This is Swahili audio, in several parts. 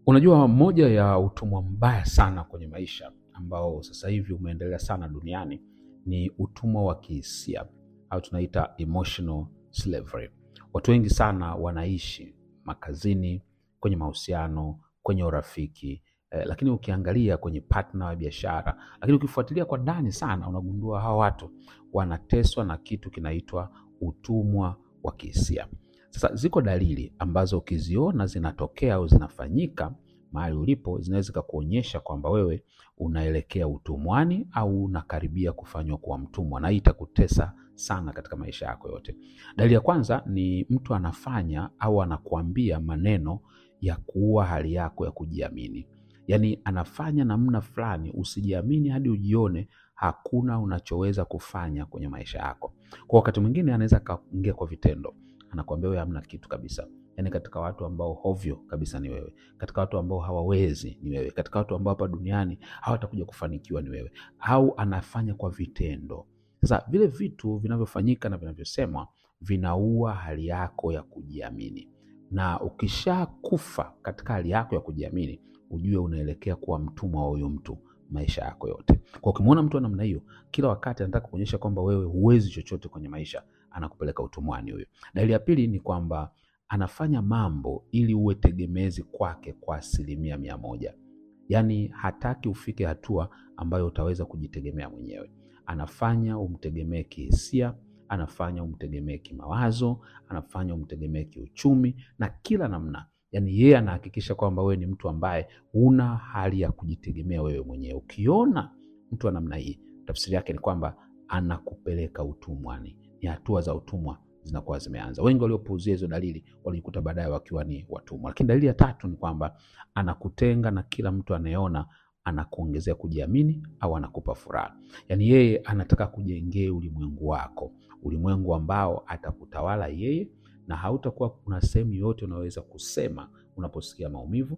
Unajua, moja ya utumwa mbaya sana kwenye maisha ambao sasa hivi umeendelea sana duniani ni utumwa wa kihisia au tunaita emotional slavery. Watu wengi sana wanaishi makazini, kwenye mahusiano, kwenye urafiki eh, lakini ukiangalia kwenye partner wa biashara, lakini ukifuatilia kwa ndani sana, unagundua hawa watu wanateswa na kitu kinaitwa utumwa wa kihisia. Sasa ziko dalili ambazo ukiziona zinatokea au zinafanyika mahali ulipo, zinaweza zikakuonyesha kwamba wewe unaelekea utumwani au unakaribia kufanywa kuwa mtumwa, na hii itakutesa sana katika maisha yako yote. Dalili ya kwanza ni mtu anafanya au anakuambia maneno ya kuua hali yako ya kujiamini, yaani anafanya namna fulani usijiamini hadi ujione hakuna unachoweza kufanya kwenye maisha yako. Kwa wakati mwingine anaweza akaingia kwa vitendo, anakuambia wewe hamna kitu kabisa. Yaani katika watu ambao hovyo kabisa ni wewe, katika watu ambao hawawezi ni wewe, katika watu ambao hapa duniani hawatakuja kufanikiwa ni wewe, au anafanya kwa vitendo. Sasa vile vitu vinavyofanyika na vinavyosemwa vinaua hali yako ya kujiamini, na ukishakufa katika hali yako ya kujiamini, ujue unaelekea kuwa mtumwa wa huyo mtu maisha yako yote. Kwa ukimwona mtu wa namna hiyo, kila wakati anataka kuonyesha kwamba wewe huwezi chochote kwenye maisha, anakupeleka utumwani huyo. Dalili ya pili ni kwamba anafanya mambo ili uwe tegemezi kwake kwa asilimia mia moja. Yaani hataki ufike hatua ambayo utaweza kujitegemea mwenyewe. Anafanya umtegemee kihisia, anafanya umtegemee kimawazo, anafanya umtegemee kiuchumi na kila namna. Yaani yeye anahakikisha kwamba wewe ni mtu ambaye huna hali ya kujitegemea wewe mwenyewe. Ukiona mtu wa namna hii, tafsiri yake ni kwamba anakupeleka utumwani. Ni hatua za utumwa zinakuwa zimeanza. Wengi waliopuuzia hizo dalili walijikuta baadaye wakiwa ni watumwa. Lakini dalili ya tatu ni kwamba anakutenga na kila mtu anayeona anakuongezea kujiamini au anakupa furaha. Yaani yeye anataka kujengea ulimwengu wako, ulimwengu ambao atakutawala yeye, na hautakuwa kuna sehemu yoyote unaweza kusema unaposikia maumivu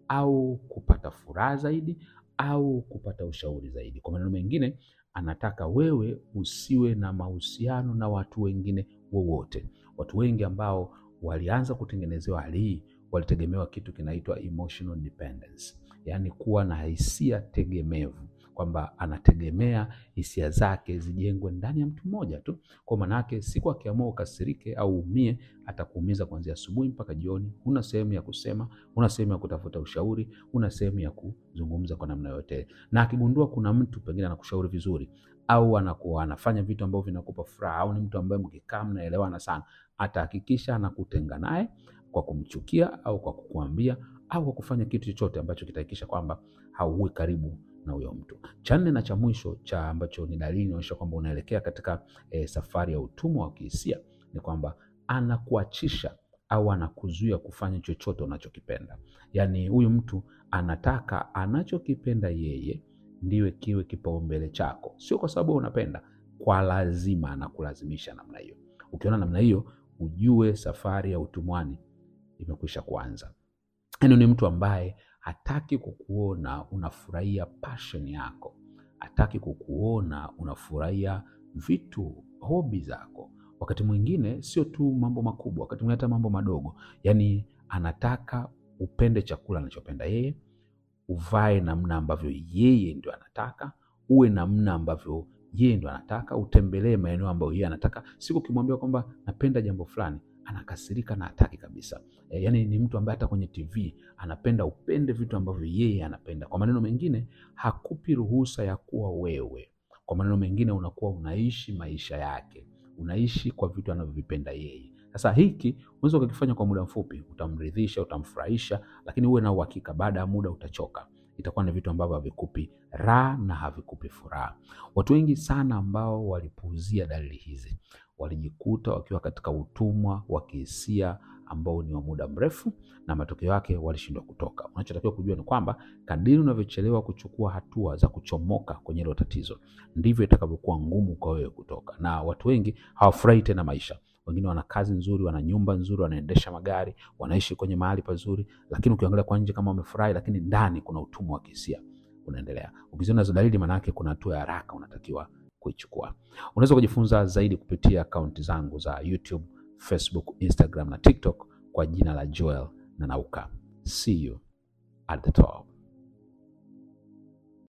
au kupata furaha zaidi au kupata ushauri zaidi. Kwa maneno mengine, anataka wewe usiwe na mahusiano na watu wengine wowote. Watu wengi ambao walianza kutengenezewa hali hii walitegemewa kitu kinaitwa emotional dependence, yaani kuwa na hisia tegemevu, kwamba anategemea hisia zake zijengwe ndani ya mtu mmoja tu. Kwa maana yake, siku akiamua ukasirike au umie, atakuumiza kuanzia asubuhi mpaka jioni. Huna sehemu ya kusema, huna sehemu ya kutafuta ushauri, huna sehemu ya kuzungumza kwa namna yote. Na akigundua kuna mtu pengine anakushauri vizuri au anakuwa anafanya vitu ambavyo vinakupa furaha au ni mtu ambaye mkikaa mnaelewana sana, atahakikisha anakutenga naye kwa kumchukia au kwa kukuambia au kwa kufanya kitu chochote ambacho kitahakikisha kwamba hauwi karibu na huyo mtu. Cha nne na cha mwisho cha ambacho ni dalili inaonyesha kwamba unaelekea katika e, safari ya utumwa wa kihisia ni kwamba anakuachisha au anakuzuia kufanya chochote unachokipenda. Yaani huyu mtu anataka anachokipenda yeye ndiwe kiwe kipaumbele chako, sio kwa sababu unapenda, kwa lazima anakulazimisha namna hiyo. Ukiona namna hiyo, ujue safari ya utumwani imekwisha kuanza. Yaani ni mtu ambaye hataki kukuona unafurahia passion yako, hataki kukuona unafurahia vitu hobi zako. Wakati mwingine sio tu mambo makubwa, wakati mwingine hata mambo madogo. Yaani anataka upende chakula anachopenda yeye, uvae namna ambavyo yeye ndio anataka, uwe namna ambavyo yeye ndio anataka, utembelee maeneo ambayo yeye anataka. Siku ukimwambia kwamba napenda jambo fulani, anakasirika na hataki kabisa. E, yani ni mtu ambaye hata kwenye TV anapenda upende vitu ambavyo yeye anapenda. Kwa maneno mengine, hakupi ruhusa ya kuwa wewe. Kwa maneno mengine, unakuwa unaishi maisha yake, unaishi kwa vitu anavyovipenda yeye. Sasa hiki unaweza ukakifanya kwa muda mfupi, utamridhisha, utamfurahisha, lakini uwe na uhakika, baada ya muda utachoka. Itakuwa ni vitu ambavyo havikupi raha na havikupi furaha. Watu wengi sana ambao walipuuzia dalili hizi walijikuta wakiwa katika utumwa wa kihisia ambao ni wa muda mrefu, na matokeo yake walishindwa kutoka. Unachotakiwa kujua ni kwamba kadiri unavyochelewa kuchukua hatua za kuchomoka kwenye hilo tatizo, ndivyo itakavyokuwa ngumu kwa wewe kutoka. Na watu wengi hawafurahi tena maisha. Wengine wana kazi nzuri, wana nyumba nzuri, wanaendesha magari, wanaishi kwenye mahali pazuri, lakini ukiangalia kwa nje kama wamefurahi, lakini ndani kuna utumwa wa kihisia unaendelea. Ukiziona hizo dalili, maana yake kuna hatua ya haraka unatakiwa kuichukua. Unaweza kujifunza zaidi kupitia akaunti zangu za YouTube, Facebook, Instagram na TikTok kwa jina la Joel Nanauka. See you at the top.